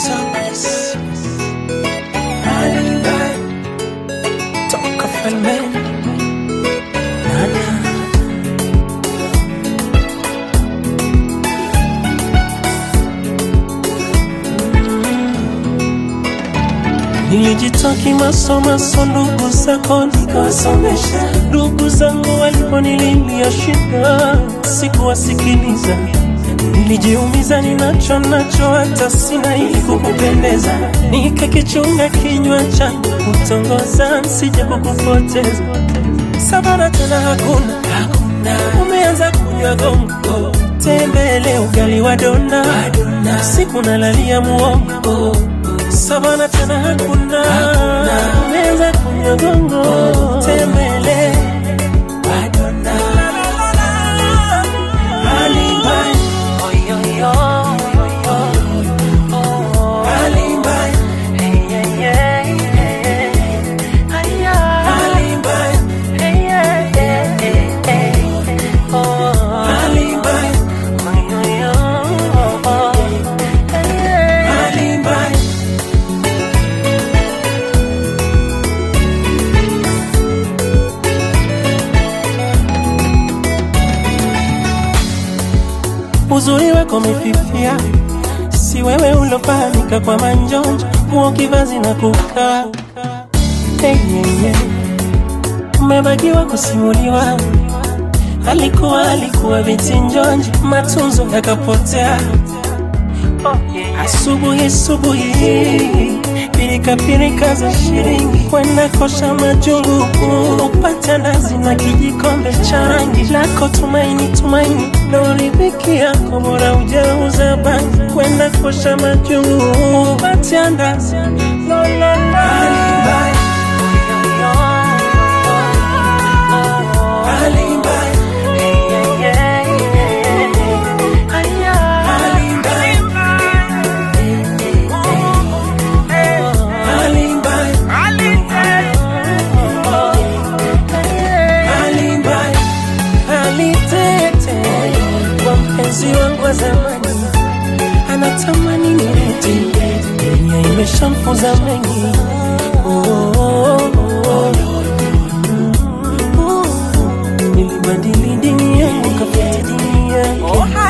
Sabes. Alibi. Toka falme. Nana. Nilijitoa kimasomaso, ndugu zako nikawasomesha. Ndugu zangu waliponililia shida, sikuwasikiliza. Nilijiumiza, ninacho nacho hata sina, ili kukupendeza. Nikakichunga kinywa changu kutongoza, nsije kukupoteza. Sabana tena hakuna, umeanza kunywa gongo, tembele ugali wa dona, siku nalalia muongo Savana tena hakuna, umeanza kunywa gongo, tembele Madonna. Alibi. Oyoyo, oyoyo, oh. Alibi. Hey, yeah, yeah, yeah. Aya. Alibi. Hey, yeah, yeah, yeah, yeah. Oh. Alibi. Oyoyo, oh, oh. Hey, yeah. Alibi. uzuri wako umefifia, si wewe ulofahamika kwa manjonjo, nguo kivazi na kukaa hey, yeah, yeah. Umebakiwa kusimuliwa, alikuwa alikuwa vitinjonji, matunzo yakapotea. Asubuhi asubuhi, pirika pirika za shilingi, kwenda kosha majungu, upata nazi na kijikombe cha rangi lako. Tumaini tumaini, loridhiki yako, bora ujauza bangi, kwenda kosha majungu, upata ndazi lo, lo, lo. Alitete kwa mpenzi wangu wa zamani, anatamani nirudi, dunia imeshamfunza mengi. Oh, oh, oh, oh. Nilibadili dini yangu kafuata dini yake.